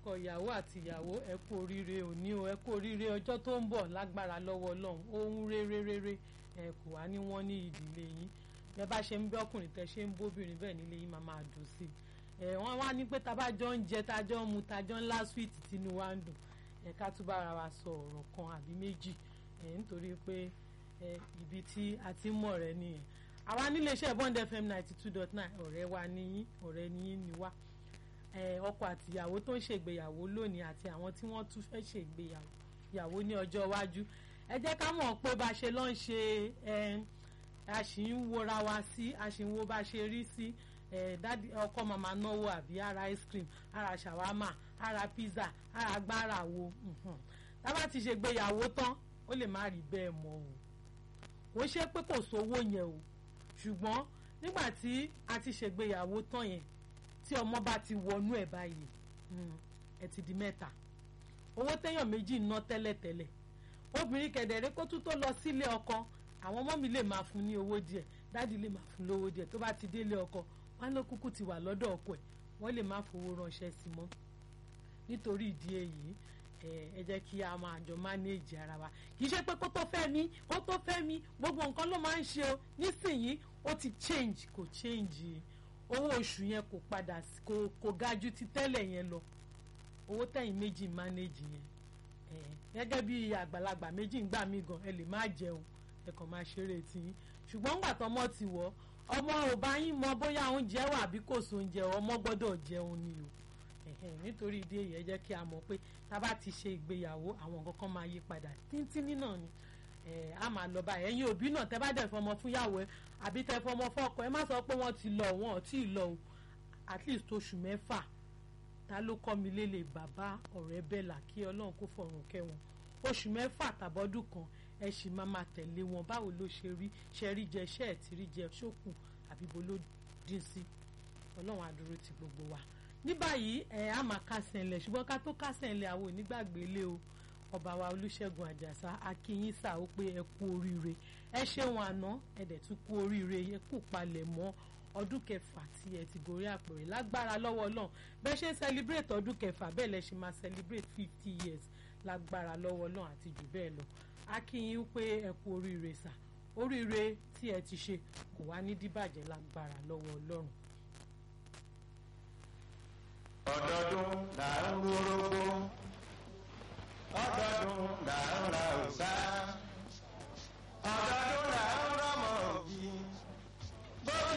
ọkọ ìyàwó àti ìyàwó ẹ kú oríire òní o ẹ kú oríire ọjọ́ tó ń bọ̀ lágbára lọ́wọ́ ọlọ́run ohun rere rere ẹ kò wá ní wọ́n ní ìdílé yín bẹ́ẹ̀ bá ṣe ń bí ọkùnrin tẹ́ ṣe ń bóbìnrin bẹ́ẹ̀ nílé yín máa máa dùn sí i ẹ wọ́n wá ní pé tabajọ́ ń jẹ tajọ́ ń mu tajọ́ ń lá sweet tínú wa ń dùn ẹ ká tún bára wa sọ ọ̀rọ̀ kan àbí méjì ẹ nítorí pé ẹ ibi tí a ti mọ̀ rẹ nìyẹn àwa nílé iṣẹ́ bond fm ninety two dot nine ọ̀rẹ́ wa níyín ọ̀rẹ́ níyín ni wá ọkọ àtìyàwó tó ń ṣègbéyàwó lónìí àti àwọn tí wọ́n tún fẹ́ ṣègbéyàwó ìyàwó ní ọjọ́ iwájú ẹ jẹ́ ká mọ̀ pé bá ṣe lọ́n ṣe a sì ń wora wa sí a sì ń wo bá ṣe rí sí dádì ọkọ màmá náwó àbí ara ice cream ara ṣàwámà ara pizza ara gbára wo tábà ti ṣègbéyàwó tán ó lè má rí bẹ́ẹ̀ mọ́ o kò ṣe pé kò sówó yẹn o ṣùgbọ́n nígbà tí a ti ṣègbéyàwó tán yẹn tí ọmọ bá ti wọnú ẹ̀ báyìí ẹ ti di mẹ́ta owó téèyàn méjì ná tẹ́lẹ̀tẹ́lẹ̀ obìnrin kẹ̀dẹ̀rẹ́ kó tún tó lọ sílé ọkọ àwọn ọmọ mi lè máa fún ní owó díẹ̀ dáàdi lè máa fún lówó díẹ̀ tó bá ti délé ọkọ wọn ló kúkú ti wà lọ́dọ̀ ọkọ ẹ̀ wọ́n lè má fowó ránṣẹ́ sí mọ́ nítorí ìdí èyí ẹ jẹ́ kí a máa jọ mánéèjì ara wa kì í ṣe pé kó tó fẹ́ mi kó tó fẹ́ mi gbogbo nǹkan ló máa ń ṣe o nísìnyí ó ti change kò change owó oṣù yẹn kò padà kò kò ga ju ti tẹ́lẹ̀ yẹn lọ owó tẹ̀yìn méjì mánéèjì yẹn gẹ́gẹ́ bí àgbàlagbà méjì ń gbà mí gan ẹ lè má jẹun ẹ kàn máa ṣeré tiyín ṣùgbọ́n ńgbà tọmọ ti wọ̀ ọmọ ò bá yín mọ bóyá oúnjẹ wà àbí kò sóúnjẹ ọmọ gbọ́dọ̀ jẹun ni o nítorí ìdí èyí ẹ jẹ́ kí a mọ̀ pé tá a bá ti ṣe ìgbéyàwó àwọn nǹkan kan máa yí padà tíntínní náà ni a máa lọ báyìí ẹ̀yin òbí náà tẹ́ bá dẹ̀ fọmọ fúnyàwó ẹ àbí tẹ́ fọmọ fọ́kọ ẹ má sọ pé wọ́n ti lọ wọ́n ò tí ì lọ o at least oṣù mẹ́fà ta ló kọ́ mi lélẹ̀ bàbá ọ̀rẹ́ bẹ́là kí ọlọ́run kó fọ̀rùn kẹ́ wọn oṣù mẹ́fà tàbọ́dún kan ẹ sì máa máa tẹ̀lé wọn báwo ló ṣe rí ṣe rí jẹ ṣe ẹ̀ tí rí jẹ ṣókùn àbí bo ló dín sí ọlọ́run àdúró ti gbogbo wa ní báyìí ẹ á máa kásẹ̀ ńlẹ̀ ṣùgbọ́n ká tó kásẹ̀ ńlẹ̀ àwọn onígbàgbé lé o ọba wa olúṣẹ̀gun àjàsá akínyín sà ó pé ẹ kú oríire ẹ ṣeun àná ẹ dẹ̀ tún kú oríire ẹ kú palẹ̀ mọ́ ọdún kẹfà tí ẹ ti gorí àpèrè lágbára lọ́wọ́ Ọlọ́run bẹ́ẹ̀ ṣe ń celebrate ọdún kẹfà bẹ́ẹ̀ lẹ ṣe máa celebrate fifty years lágbára lọ́wọ́ Ọlọ́run àti jù bẹ́ẹ̀ lọ akínyín pé ẹ kú oríire sà oríire tí ẹ ti ṣe kò wá ní díbàjẹ́ lágbára lọ́wọ́ Ọlọ́run ọdọọdún là ń wórógbó ọdọọdún là ń ra òòṣà ọdọọdún là ń rọmọ òbí.